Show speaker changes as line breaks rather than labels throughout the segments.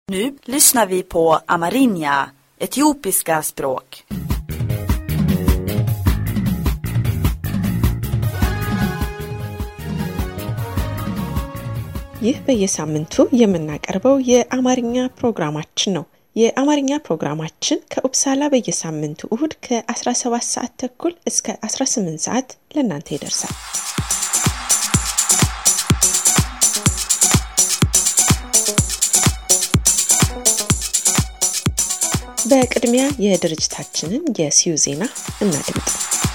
Nu lyssnar vi på amerinja, etiopiska språk.
ይህ በየሳምንቱ የምናቀርበው የአማርኛ ፕሮግራማችን ነው። የአማርኛ ፕሮግራማችን ከኡፕሳላ በየሳምንቱ እሁድ ከ17 ሰዓት ተኩል እስከ 18 ሰዓት ለእናንተ ይደርሳል። በቅድሚያ የድርጅታችንን የሲዩ ዜና እናድምጥ።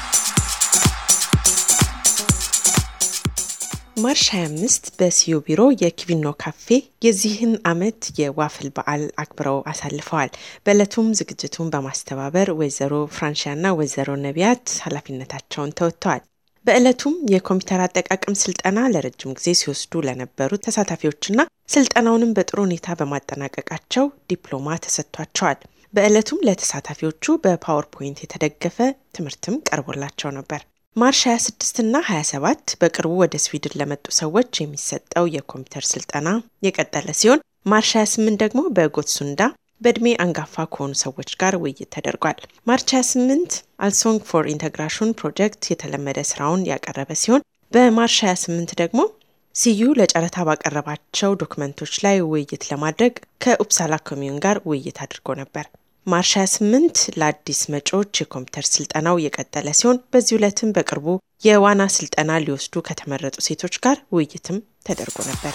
ማርች 25 በሲዩ ቢሮ የኪቪኖ ካፌ የዚህን ዓመት የዋፍል በዓል አክብረው አሳልፈዋል። በዕለቱም ዝግጅቱን በማስተባበር ወይዘሮ ፍራንሺያና ወይዘሮ ነቢያት ኃላፊነታቸውን ተወጥተዋል። በዕለቱም የኮምፒውተር አጠቃቀም ስልጠና ለረጅም ጊዜ ሲወስዱ ለነበሩ ተሳታፊዎችና ስልጠናውንም በጥሩ ሁኔታ በማጠናቀቃቸው ዲፕሎማ ተሰጥቷቸዋል። በዕለቱም ለተሳታፊዎቹ በፓወርፖይንት የተደገፈ ትምህርትም ቀርቦላቸው ነበር። ማርች 26 እና 27 በቅርቡ ወደ ስዊድን ለመጡ ሰዎች የሚሰጠው የኮምፒውተር ስልጠና የቀጠለ ሲሆን ማርች 28 ደግሞ በጎትሱንዳ በእድሜ አንጋፋ ከሆኑ ሰዎች ጋር ውይይት ተደርጓል። ማርች 28 አልሶንግ ፎር ኢንተግራሽን ፕሮጀክት የተለመደ ስራውን ያቀረበ ሲሆን በማርች 28 ደግሞ ሲዩ ለጨረታ ባቀረባቸው ዶክመንቶች ላይ ውይይት ለማድረግ ከኡፕሳላ ኮሚዩን ጋር ውይይት አድርጎ ነበር። ማርች 28 ለአዲስ መጪዎች የኮምፒውተር ስልጠናው የቀጠለ ሲሆን በዚህ ዕለትም በቅርቡ የዋና ስልጠና ሊወስዱ ከተመረጡ ሴቶች ጋር ውይይትም ተደርጎ ነበር።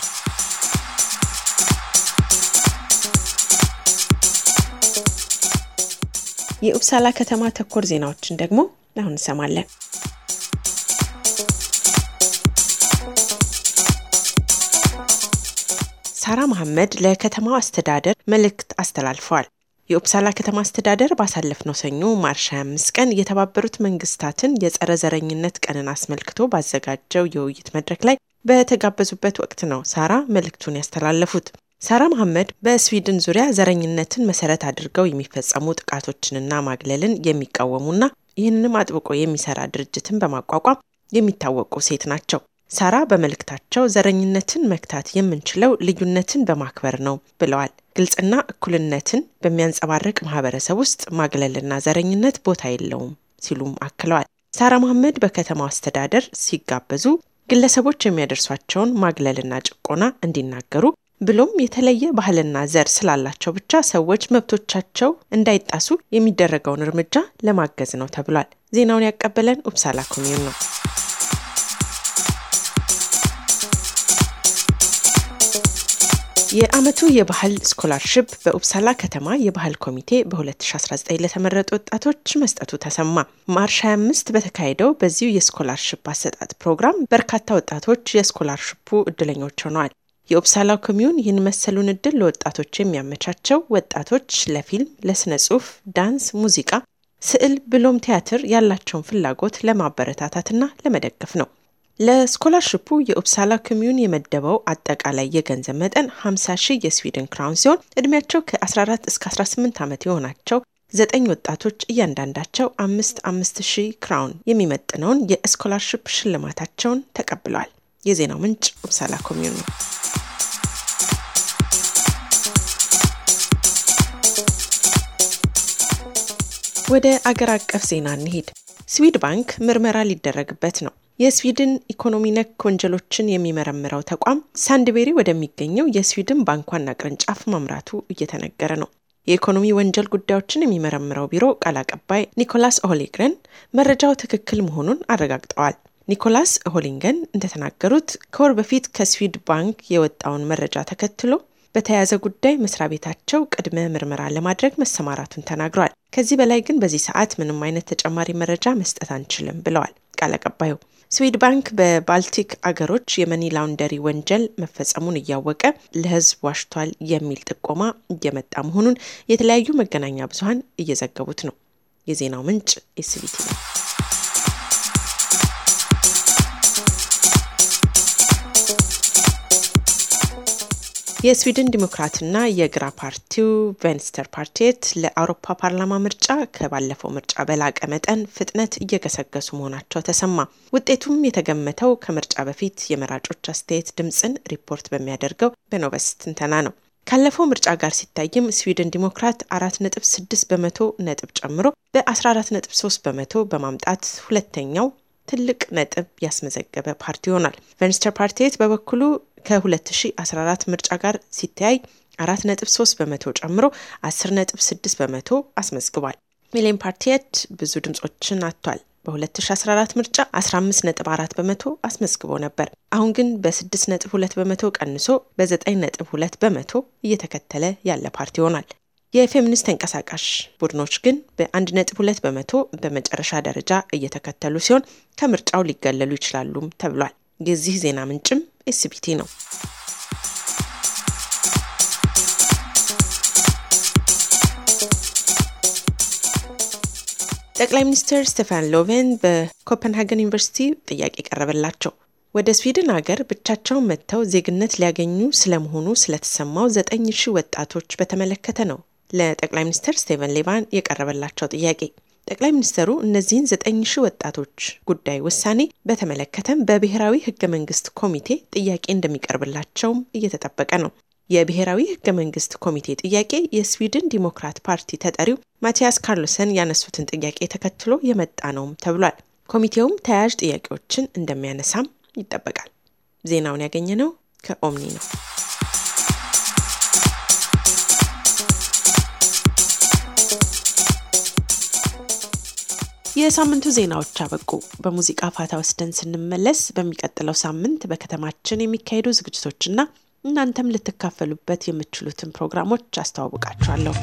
የኡፕሳላ ከተማ ተኮር ዜናዎችን ደግሞ አሁን እንሰማለን። ሳራ መሐመድ ለከተማው አስተዳደር መልእክት አስተላልፈዋል። የኡፕሳላ ከተማ አስተዳደር ባሳለፍነው ሰኞ ማርች 25 ቀን የተባበሩት መንግስታትን የጸረ ዘረኝነት ቀንን አስመልክቶ ባዘጋጀው የውይይት መድረክ ላይ በተጋበዙበት ወቅት ነው ሳራ መልእክቱን ያስተላለፉት። ሳራ መሐመድ በስዊድን ዙሪያ ዘረኝነትን መሰረት አድርገው የሚፈጸሙ ጥቃቶችንና ማግለልን የሚቃወሙና ይህንንም አጥብቆ የሚሰራ ድርጅትን በማቋቋም የሚታወቁ ሴት ናቸው። ሳራ በመልእክታቸው ዘረኝነትን መክታት የምንችለው ልዩነትን በማክበር ነው ብለዋል። ግልጽና እኩልነትን በሚያንጸባርቅ ማህበረሰብ ውስጥ ማግለልና ዘረኝነት ቦታ የለውም ሲሉም አክለዋል። ሳራ መሐመድ በከተማው አስተዳደር ሲጋበዙ ግለሰቦች የሚያደርሷቸውን ማግለልና ጭቆና እንዲናገሩ ብሎም የተለየ ባህልና ዘር ስላላቸው ብቻ ሰዎች መብቶቻቸው እንዳይጣሱ የሚደረገውን እርምጃ ለማገዝ ነው ተብሏል። ዜናውን ያቀበለን ኡፕሳላ ኮሚዩን ነው። የዓመቱ የባህል ስኮላርሽፕ በኡፕሳላ ከተማ የባህል ኮሚቴ በ2019 ለተመረጡ ወጣቶች መስጠቱ ተሰማ። ማርች 25 በተካሄደው በዚሁ የስኮላርሽፕ አሰጣጥ ፕሮግራም በርካታ ወጣቶች የስኮላርሽፑ እድለኞች ሆነዋል። የኡፕሳላ ኮሚዩን ይህን መሰሉን እድል ለወጣቶች የሚያመቻቸው ወጣቶች ለፊልም፣ ለስነ ጽሁፍ፣ ዳንስ፣ ሙዚቃ፣ ስዕል ብሎም ቲያትር ያላቸውን ፍላጎት ለማበረታታትና ለመደገፍ ነው። ለስኮላርሽፑ የኡፕሳላ ኮሚዩን የመደበው አጠቃላይ የገንዘብ መጠን 50 ሺህ የስዊድን ክራውን ሲሆን እድሜያቸው ከ14 እስከ 18 ዓመት የሆናቸው ዘጠኝ ወጣቶች እያንዳንዳቸው አምስት አምስት ሺህ ክራውን የሚመጥነውን የስኮላርሽፕ ሽልማታቸውን ተቀብለዋል። የዜናው ምንጭ ኡፕሳላ ኮሚዩን ነው። ወደ አገር አቀፍ ዜና እንሂድ። ስዊድ ባንክ ምርመራ ሊደረግበት ነው። የስዊድን ኢኮኖሚ ነክ ወንጀሎችን የሚመረምረው ተቋም ሳንድቤሪ ወደሚገኘው የስዊድን ባንክ ዋና ቅርንጫፍ ማምራቱ እየተነገረ ነው። የኢኮኖሚ ወንጀል ጉዳዮችን የሚመረምረው ቢሮ ቃል አቀባይ ኒኮላስ ኦሆሊግረን መረጃው ትክክል መሆኑን አረጋግጠዋል። ኒኮላስ ኦሆሊንገን እንደተናገሩት ከወር በፊት ከስዊድ ባንክ የወጣውን መረጃ ተከትሎ በተያያዘ ጉዳይ መስሪያ ቤታቸው ቅድመ ምርመራ ለማድረግ መሰማራቱን ተናግረዋል። ከዚህ በላይ ግን በዚህ ሰዓት ምንም አይነት ተጨማሪ መረጃ መስጠት አንችልም ብለዋል ቃል አቀባዩ። ስዊድ ባንክ በባልቲክ አገሮች የመኒ ላውንደሪ ወንጀል መፈጸሙን እያወቀ ለሕዝብ ዋሽቷል የሚል ጥቆማ እየመጣ መሆኑን የተለያዩ መገናኛ ብዙኃን እየዘገቡት ነው። የዜናው ምንጭ ኤስቢቲ ነው። የስዊድን ዲሞክራትና የግራ ፓርቲው ቬንስተር ፓርቲት ለአውሮፓ ፓርላማ ምርጫ ከባለፈው ምርጫ በላቀ መጠን ፍጥነት እየገሰገሱ መሆናቸው ተሰማ። ውጤቱም የተገመተው ከምርጫ በፊት የመራጮች አስተያየት ድምፅን ሪፖርት በሚያደርገው በኖቨስ ትንተና ነው። ካለፈው ምርጫ ጋር ሲታይም ስዊድን ዲሞክራት አራት ነጥብ ስድስት በመቶ ነጥብ ጨምሮ በአስራ አራት ነጥብ ሶስት በመቶ በማምጣት ሁለተኛው ትልቅ ነጥብ ያስመዘገበ ፓርቲ ይሆናል። ቨንስተር ፓርቲት በበኩሉ ከ2014 ምርጫ ጋር ሲተያይ አራት ነጥብ ሶስት በመቶ ጨምሮ አስር ነጥብ ስድስት በመቶ አስመዝግቧል። ሚሌን ፓርቲየት ብዙ ድምጾችን አጥቷል። በ2014 ምርጫ 15.4 በመቶ አስመዝግቦ ነበር። አሁን ግን በ6.2 በመቶ ቀንሶ በ9.2 በመቶ እየተከተለ ያለ ፓርቲ ይሆናል። የፌሚኒስት ተንቀሳቃሽ ቡድኖች ግን በ1.2 በመቶ በመጨረሻ ደረጃ እየተከተሉ ሲሆን ከምርጫው ሊገለሉ ይችላሉም ተብሏል። የዚህ ዜና ምንጭም ኤስቢቲ ነው። ጠቅላይ ሚኒስትር ስቴፋን ሎቬን በኮፐንሃገን ዩኒቨርሲቲ ጥያቄ ቀረበላቸው። ወደ ስዊድን ሀገር ብቻቸውን መጥተው ዜግነት ሊያገኙ ስለመሆኑ ስለተሰማው ዘጠኝ ሺህ ወጣቶች በተመለከተ ነው ለጠቅላይ ሚኒስትር ስቴቨን ሌቫን የቀረበላቸው ጥያቄ። ጠቅላይ ሚኒስትሩ እነዚህን ዘጠኝ ሺህ ወጣቶች ጉዳይ ውሳኔ በተመለከተም በብሔራዊ ህገ መንግስት ኮሚቴ ጥያቄ እንደሚቀርብላቸውም እየተጠበቀ ነው። የብሔራዊ ህገ መንግስት ኮሚቴ ጥያቄ የስዊድን ዲሞክራት ፓርቲ ተጠሪው ማቲያስ ካርሎሰን ያነሱትን ጥያቄ ተከትሎ የመጣ ነውም ተብሏል። ኮሚቴውም ተያያዥ ጥያቄዎችን እንደሚያነሳም ይጠበቃል። ዜናውን ያገኘነው ከኦምኒ ነው። የሳምንቱ ዜናዎች አበቁ። በሙዚቃ ፋታ ወስደን ስንመለስ በሚቀጥለው ሳምንት በከተማችን የሚካሄዱ ዝግጅቶችና እናንተም ልትካፈሉበት የምትችሉትን ፕሮግራሞች አስተዋውቃችኋለሁ።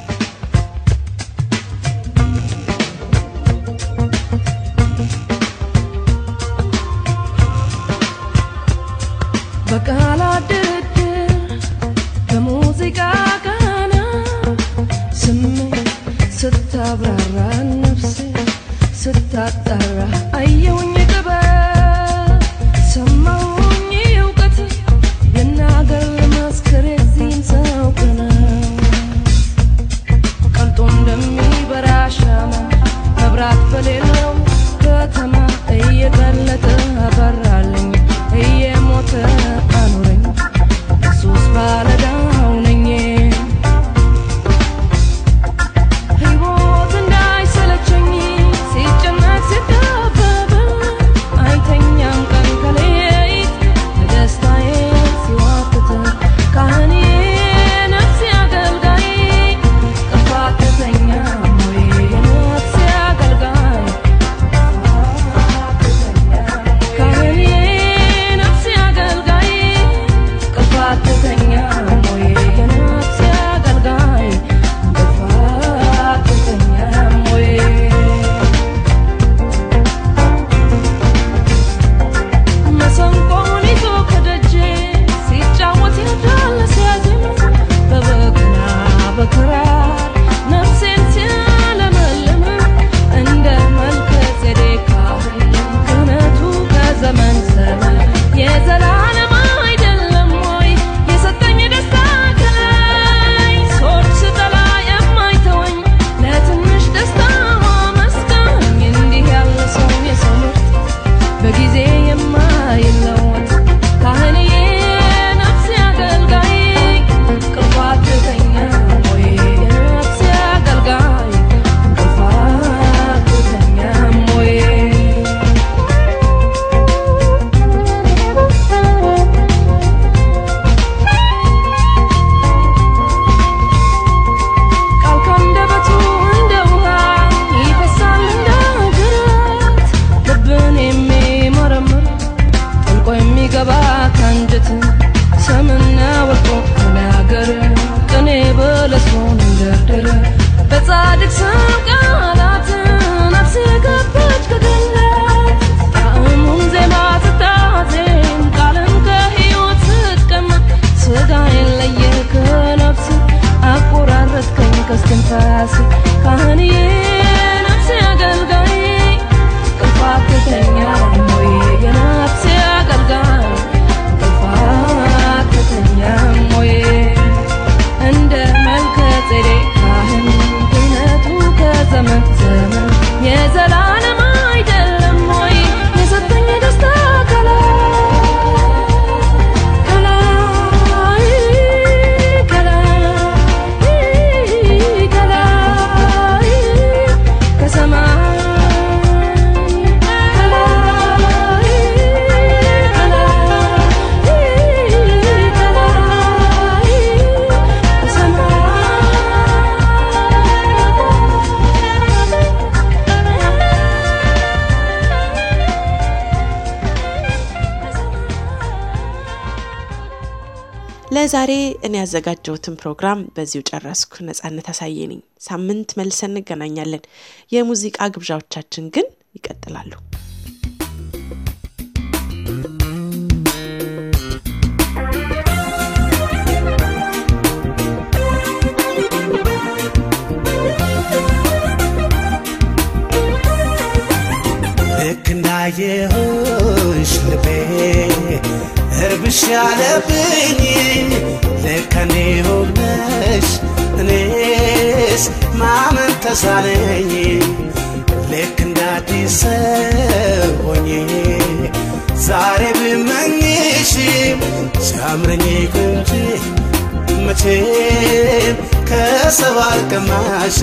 በቃላት ድርድር በሙዚቃ ቃና ስሜት ስታብራራ ነፍሴ ስታጣራ አየሁኝ ጥበብ ሰማሁኝ እውቀት ልናገር መስክር የዚህን ሰው ቅነት ቀልጦ እንደሚበራ ሻማ መብራት በሌለው ከተማ እየቀለጠ አበራልኝ እየሞተ አኑረኝ ኢየሱስ ባለዳው ነኝ ሕይወት እንዳይሰለቸኝ ሲጨነቅ ሲጠበብ አይተኛም ቀን ከሌሊት በደስታዬ ሲዋትት ካህኔ ነፍሴ አገልጋይ ጥፋት ተተኛ ሞዬ የነፍሴ አገልጋይ ካህኔ ነፍሴ አገልጋይ ጥፋት ተተኛ ሞዬ የነፍሴ አገልጋይ ጥፋት ተተኛ ሞዬ መሰንቆውን ይዞ ከደጄ ሲጫወት ያዳለ ሲያዜም በበገና በክራር ነፍሴን ሲያለመልም እንደ መልከ ጼዴቅ ካህን ክህነቱ ከዘመን ዘመን የዘላለም አይደለም ወይ የሰጠኝ ደስታ ከላይ ሶች ስጠላ የማይተወኝ ለትንሽ ደስታ ማመስገኝ እንዲህ ያለ ሰው የሰው ምርጥ በጊዜ የማይለወጥ ካህንዬ ነፍሴ አገልጋይ ቅርባት ተኛ ሞዬ የነፍሴ አገልጋይ ቅርባት ተኛ ሞዬ ቃል ካንደበቱ እንደ ውሃ ይፈሳል እንደ ጅረት ልብን የሚመረምር ጠልቆ የሚገባ ካንጀት ሰምና ወርቆ ተናገር ቅኔ በለስሞን እንደርድር በጻድቅ ስም ቃላት ነፍሴ ገባች ከገነት ጣዕሙን ዜማ ስታዜም ቃልን ከሕይወት ስትቀምጥ ስጋዬን ለየ ከነፍስ አቆራረጥከኝ ከስትንፋስ ካህንዬ ነፍሴ አገልጋይ ቅፋት ተኛ ሞዬ የነፍሴ አገልጋይ ቅፋት ተኛ ሞዬ እንደ መልከ ጼዴቅ ካህን ክህነቱ ከዘመን ዘመን የዘላለም አይደለም ወይ የሰጠኝ ደስታ ከላይ ከላይ ከላይ
ለዛሬ እኔ ያዘጋጀሁትን ፕሮግራም በዚሁ ጨረስኩ። ነጻነት አሳየ ነኝ። ሳምንት መልሰን እንገናኛለን። የሙዚቃ ግብዣዎቻችን ግን ይቀጥላሉ።
ልክ እንዳየሁሽ ልቤ እርብሽ ያለብኝ ልከኔ ሆነሽ እኔስ ማመን ተሳነኝ ልክ እንዳዲስ ሰው ሆኜ ዛሬ ብመኝሽ ሲያምረኝ እንጂ መቼም ከሰው አልቀማሽ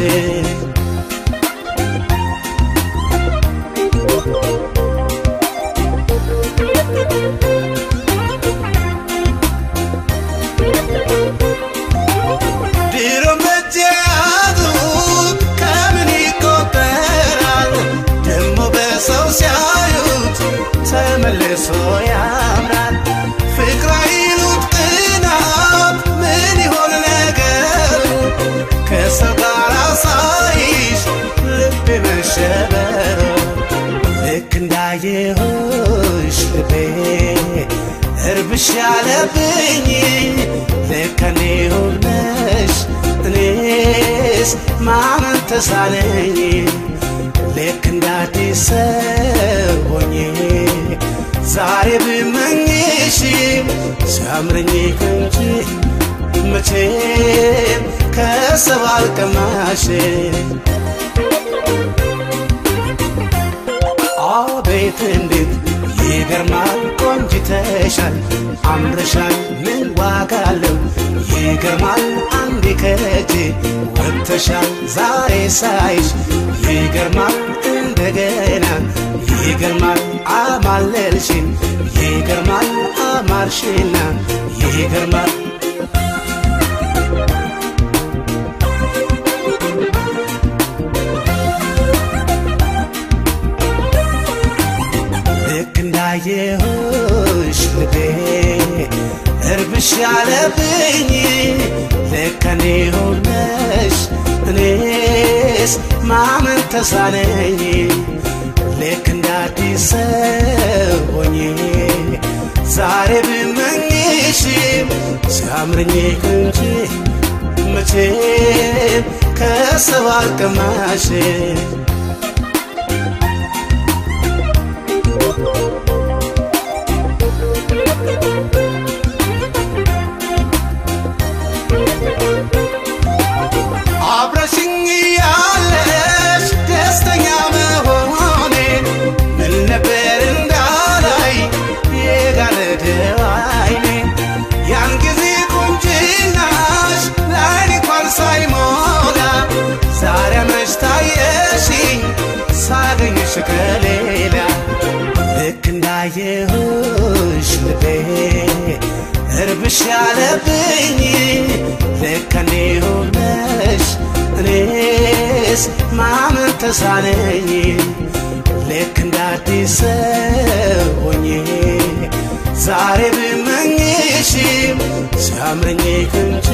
ድሮ መጃቱ ከምን ይቆጠራል ደሞ በሰው ሲያዩት ተመልሶ ያምራል ፍቅር አይሉት ቅናት ምን ይሆን ነገሩ ከሰው ጋር ሳይሽ ልቤ መሸበሩ ልክ እንዳየሁሽ ልቤ እርብሽ ያለብኝ ልከኔ ሆነሽ እኔስ ማመን ተሳነኝ ልክ እንዳዲስ ሰው ሆኜ ዛሬ ብመኝሽ ሲያምረኝ እንጂ መቼም ከሰው አልቀማሽ አቤት እንዴት ይገርማል ቆንጅተሻል አምረሻል ምን ዋጋ አለው ይገርማል አንዴ ከእጄ ወጥተሻል ዛሬ ሳይሽ ይገርማል እንደገና ይገርማል አማለልሽን ይገርማል አማርሽና ይገርማል ልክ እንዳየሁሽ ልቤ እርብሽ ያለብኝ ልከኔ ሆነሽ እኔስ ማመን ተሳነኝ ልክ እንዳዲስ ሰው ሆኜ ዛሬ ብመኝሽ ሲያምረኝ እንጂ መቼም ከሰው አልቀማሽ አብረሽኝ ያለሽ ደስተኛ መሆኔ ምን ነበር እንዳላይ የጋረደው አይኔ ያን ጊዜ ቁንጅናሽ ለአይኔ እንኳን ሳይሞላ ዛሬ አምረሽ ታየሽኝ ሳገኝሽ ከሌላ ልክ እንዳየሁሽ ልቤ እርብሽ ያለብኝ ልከኔ ሆነሽ እኔስ ማመን ተሳነኝ ልክ እንዳዲስ ሰው ሆኜ ዛሬ ብመኝሽ ሲያምረኝ እንጂ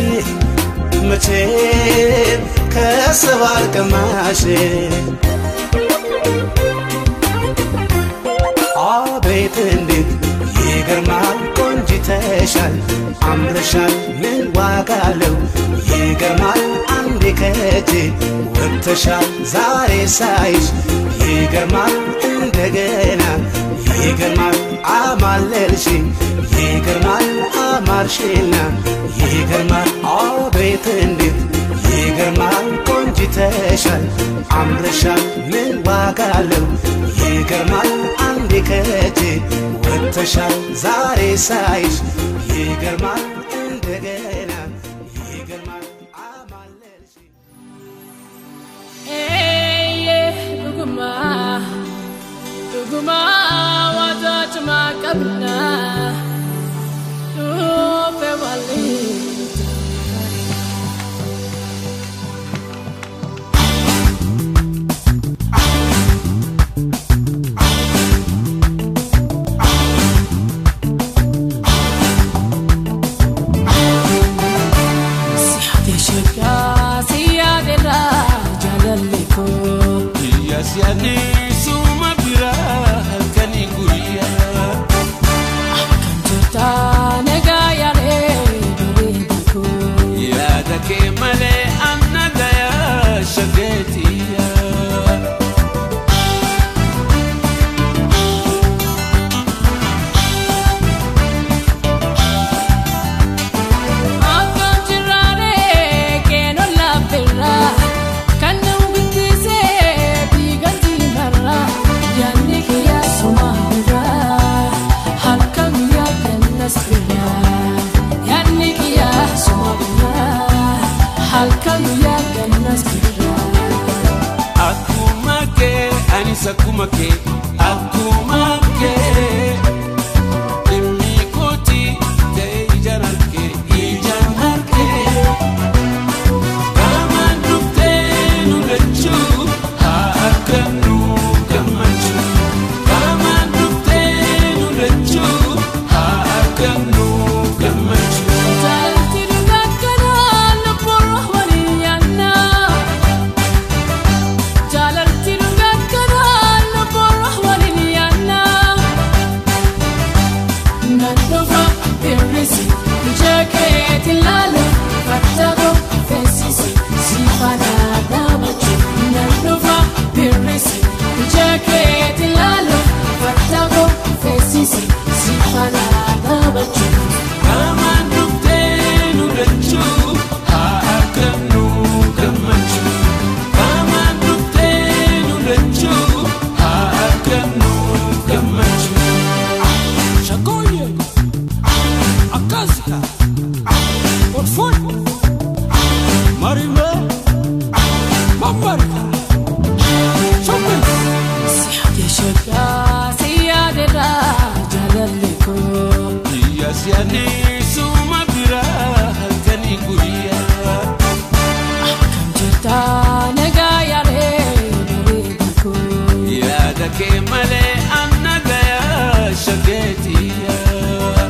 መቼም ከሰው አልቀማሽ አቤት እንዴት ይገርማል ቆንጅተሻል አምረሻል ምን ዋጋ አለው ይገርማል አንዴ ከእጄ ወጥተሻል ዛሬ ሳይሽ ይገርማል እንደገና ይገርማል አማለልሽኝ ይገርማል አማርሽና ይገርማል አቤት እንዴት ይገርማል ቆንጅተሻል አምረሻል ምን ዋጋ አለው ይገርማል አንዴ ከእጄ ወጥተሻል ዛሬ ሳይሽ ይገርማል እንደገና ይገርማል አማለልሽኝ
dhuguma dhuguma wata cima qabna dhufe waliin
♪
halkan guyyaa gannas birraa.
Akkuma kee anis akkuma kee akkuma kee dhimmi kooti ta'e ijaan harkee ijaan harkee Gaamaan dhuftee nu lachuu haa akka nu gammachuu Gaamaan dhuftee nu lachuu haa akka nu gammachuu
Jaalatti dhugakkanaa lubbuun waliin yaannaa. Jaalatti dhugakkanaa lubbuun waliin yaannaa. Nan dhufa birrisi ija keetiin laalu fattaqoo feesisi si faana dhaabachuu. Nan dhufa birrisi ija keetiin laalu fattaqoo feesisi si faana dhaabachuu.
Gaamaan dhuftee nu lachuu haa akka nu gammachuu Gaamaan dhuftee nu lachuu haa akka nu gammachuu
Shakoye Akazika Orfoi Marime Mamarika Shokwe Siyade shaka Siyade ra Jalaliko
Biyya siyaanii suma biraa halkanii guyyaa
Kam jirta nagaa yaaree bareedako
Yaada kee malee anna gayaa shageetiyaa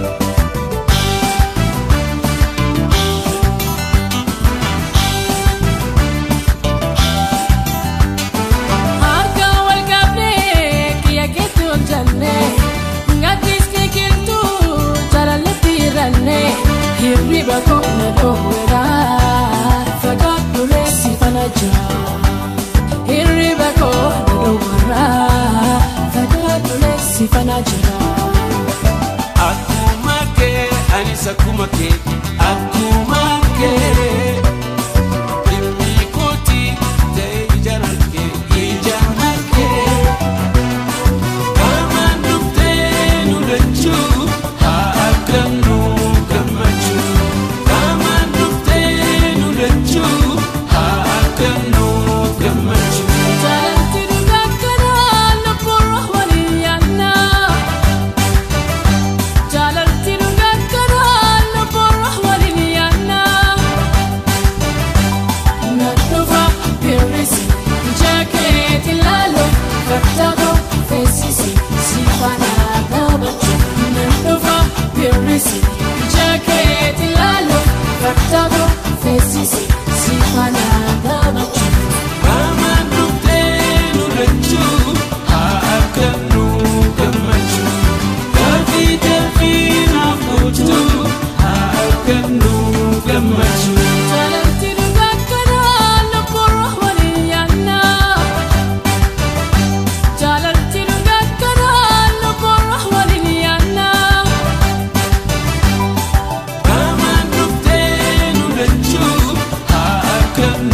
Harka wal qabnee kiyya keetti ol jannee Ngattis kee kirtu jaalallatti hirannee Hirriba koo na dhoowweera Fagaadhu reessi fana jira Hirriba koo na dhoowweera Fagaadhu reessi fana jira
Akkuma kee anis akkuma kee akkuma kee dhimmi kooti ta'e ijaan harkee ijaan harkee Gaamaan dhuftee nu lachuu haa akka nu gammachuu Gaamaan dhuftee nu lachuu haa akka nu gammachuu
Jaalatti dhugakkanaa lubbuun waliin yaannaa Jaalatti dhugakkanaa lubbuun waliin yaannaa Nan dhufa birrisi ija keetiin laalu fattaqoo feesisi si faana dhaabachuu Nan dhufa birrisi ija keetiin laalu fattaqoo feesisi si faana dhaabachuu
Gaamaan dhuftee nu lachuu haa akka nu gammachuu Gaaffii deebii naaf gochuu haa akka nu gammachuu
Jaalatti dhugakkanaa lubbuun waliin yaannaa. Jaalatti dhugakkanaa lubbuun waliin yaannaa.
Gaamaan dhuftee nu lachuu haa akka nu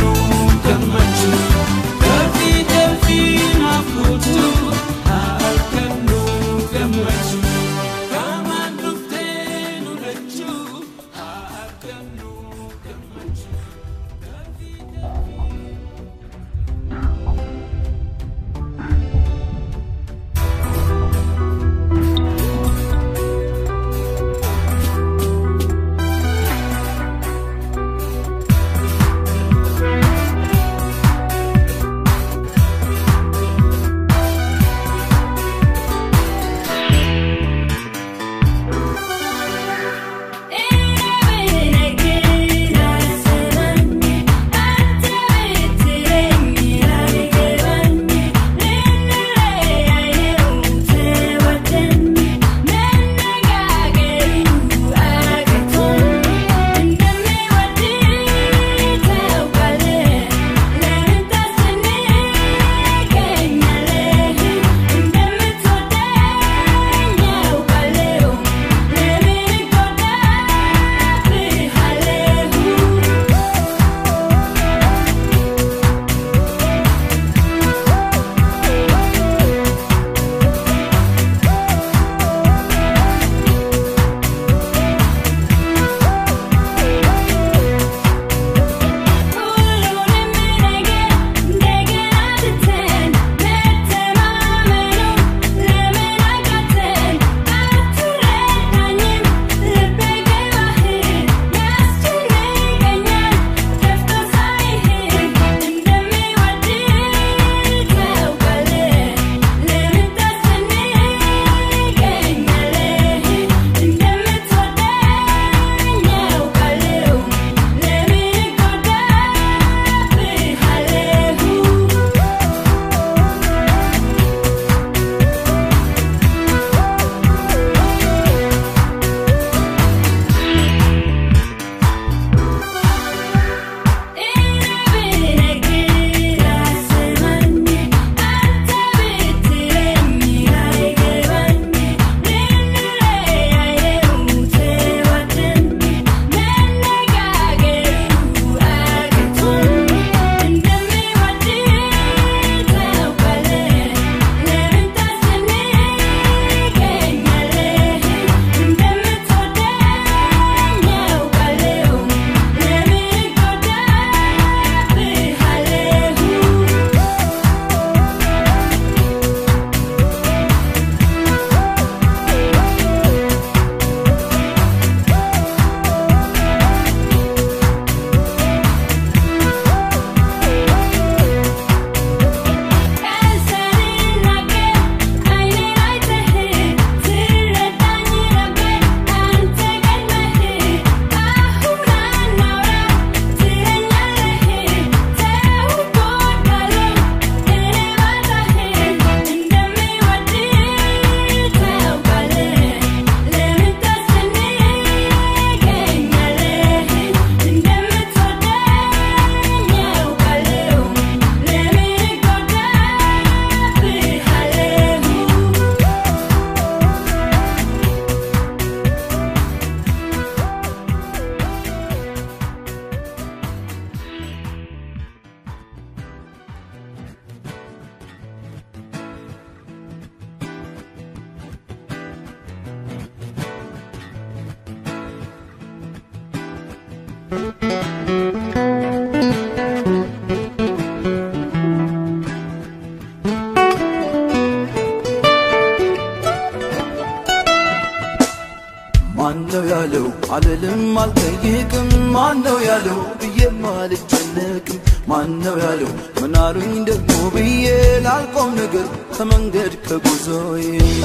ማነው ያለው አልልም አልጠይቅም ማነው ያለው ብዬም አልጨነቅም ማነው ያለው ምናሉኝ ደግሞ ብዬ ላልቆም ነገር ከመንገድ ከጉዞዬ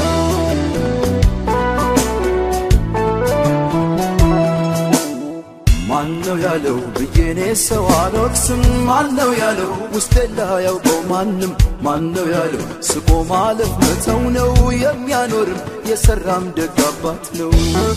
ማነው ያለው ብዬኔ ሰው አልወቅስም ማነው ያለው ውስጤ ላያውቀው ማንም ማነው ያለው ስቆ ማለፍ መተው ነው የሚያኖርም የሰራም ደግ አባት ነው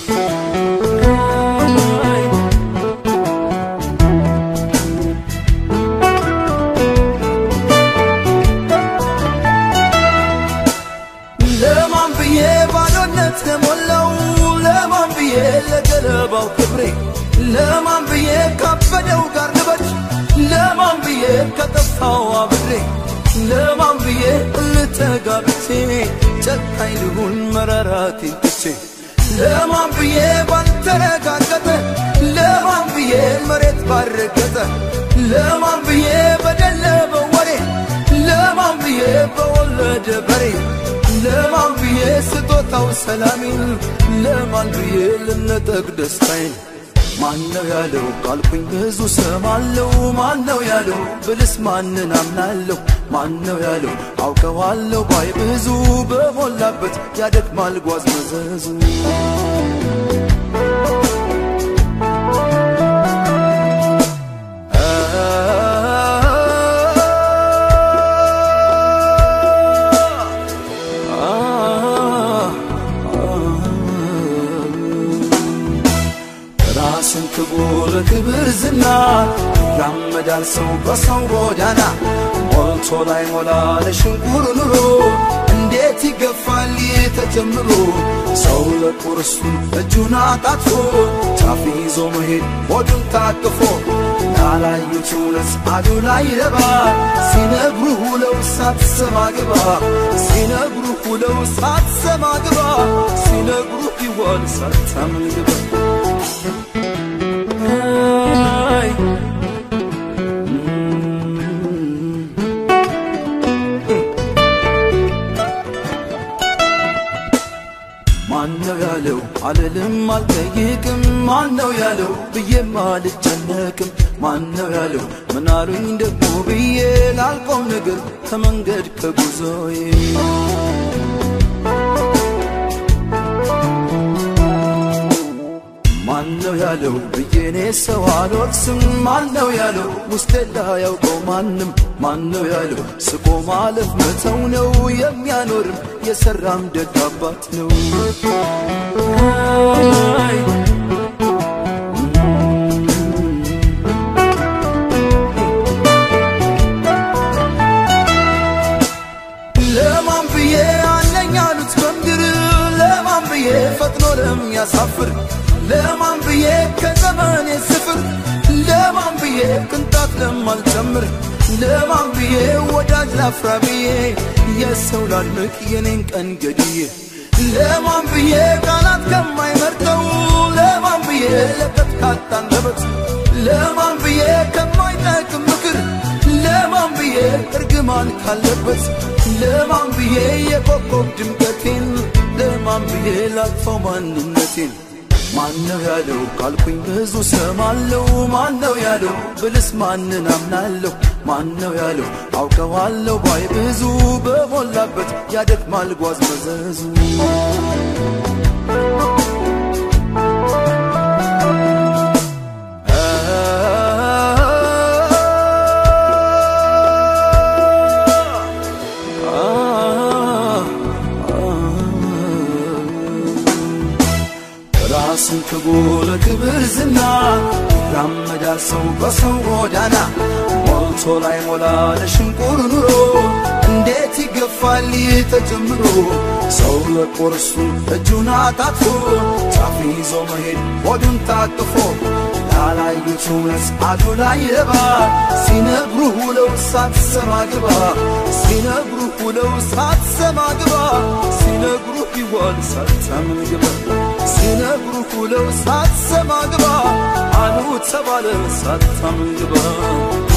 ለማን ብዬ ባዶነት ለሞላው ለማን ብዬ ለገለባው ክብሬ ለማን ብዬ ካበደው ጋር ልበድ ለማን ብዬ ከጠፋው አብሬ ለማን ብዬ ልተጋብቼ ጨካኝ ልሁን መራራቴን ትቼ ለማን ብዬ ባልተረጋገጠ ለማን ብዬ መሬት ባረገጠ ለማን ብዬ በደለበ ወሬ ለማን ብዬ በወለደ በሬ ለማን ብዬ ስጦታው ሰላሜን ለማን ብዬ ልነጠቅ ደስታዬን ማነው ያለው ካልኩኝ ብዙ ሰማለው ማነው ያለው ብልስ ማንን አምናለሁ ማነው ያለው አውቀዋለሁ ባይ ብዙ በሞላበት ያደክማል ጓዝ መዘዙ ራስን ክቡር ክብር ዝና ይራመዳል ሰው በሰው ጎዳና ሞልቶ ላይ ሞላ ለሽንቁር ኑሮ እንዴት ይገፋል ይህ ተጀምሮ ሰው ለቁርሱን እጁን አጣጥፎ ጫፍ ይዞ መሄድ ሆዱን ታቅፎ ያላዩት እውነት አዱ ላይ ረባ ሲነግሩ ሁለው ሳትሰማ ግባ ሲነግሩ ሁለው ሳትሰማ ግባ ሲነግሩ ይዋል ሳታምን ግባ አይ ማነው ያለው አልልም አልጠይቅም ማነው ያለው ብዬም አልጨነቅም ማነው ያለው ምናሉኝ ደግሞ ብዬ ላልቆም ነገር ከመንገድ ከጉዞዬ ማነው ያለው ብዬኔ ሰው አልወቅስም ማነው ያለው ውስጤ ላያውቀው ማንም ማነው ያለው ስቆ ማለፍ መተው ነው የሚያኖርም የሰራም ደግ አባት ነው አይ ለማን ብዬ አለኝ አሉት በምድር ለማን ብዬ ፈጥኖ ለሚያሳፍር ለማን ብዬ ከዘመኔ ስፍር ለማን ብዬ ቅንጣት ለማልጨምር ለማን ብዬ ወዳጅ ላፍራ ብዬ የሰው ላድንቅ የኔን ቀን ገድዬ ለማን ብዬ ቃላት ከማይመርጠው ለማን ብዬ ለቀት ካጣ አንደበት ለማን ብዬ ከማይጠቅም ምክር ለማን ብዬ እርግማን ካለበት ለማን ብዬ የኮከብ ድምቀቴን ለማን ብዬ ላጥፈው ማንነቴን ማነው ያለው ካልኩኝ ብዙ ሰማለው ማነው ያለው ብልስ ማንን አምናለሁ ማነው ያለው አውቀዋለሁ ባይ ብዙ በሞላበት ያደክማል ጓዝ መዘዙ ራስን ክቡር ክብር ዝና ይራመዳል ሰው በሰው ጎዳና ሞልቶ ላይ ሞላ ለሽንቁር ኑሮ እንዴት ይገፋል ይህ ተጀምሮ ሰው ለቁርሱ እጁን አጣጥፎ ጫፍ ይዞ መሄድ ሆዱን ታቅፎ ያላዩት እውነት አዱ ላይ ረባ ሲነግሩ ሁለው ሳትሰማ ግባ ሲነግሩ ሁለው ሳትሰማ ግባ ሲነግሩ ይዋል ሳታምን ግባ ሲነግሩህ ውለው ሳትሰማ ግባ አሉ ተባለ ሳታምን ግባ